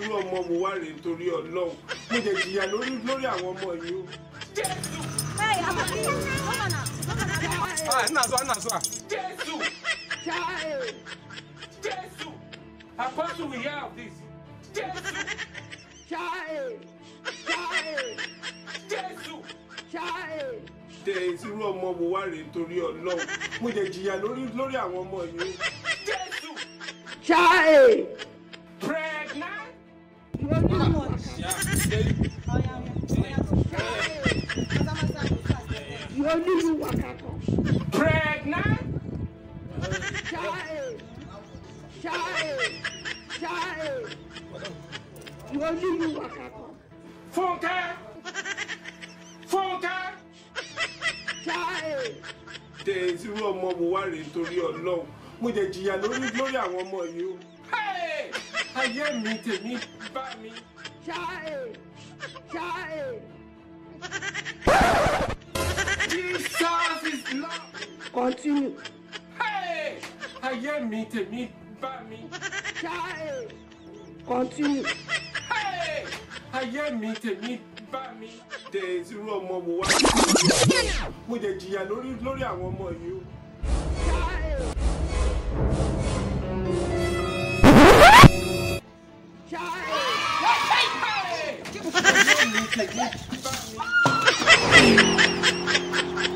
irú ọmọ mo wá rèé nítorí ọlọ́run mo jẹ jìyà lórí lórí àwọn ọmọ yìí o. Hey, I'm a Come on now. Come on now. Ah, ina zuwa ina zuwa. Jésù Jésù Apostle we hear of this. Jésù Jésù. Jẹ́ irú ọmọ mo wá rèé nítorí ọlọ́run mo jẹ jìyà lórí lórí àwọn ọmọ yìí o. Jésù pregnant. Ya, dai. pregnant. Fúnkẹ́ Fúnkẹ́. Jẹ́ irú ọmọ mo wá rèé nítorí ọlọ́run mo jẹ jìyà lórí lórí àwọn ọmọ yìí o. Hey! Ayé mi tèmi bá mi. Jesus is love. Continue. Hey! Ayé mi tèmi bá mi. Continue. Hey! Ayé mi tèmi bá mi. Jẹ́ irú ọmọ mo wá. Mo jẹ jìyà lórí lórí àwọn ọmọ yìí o. Ayé mi tèmi bá mi.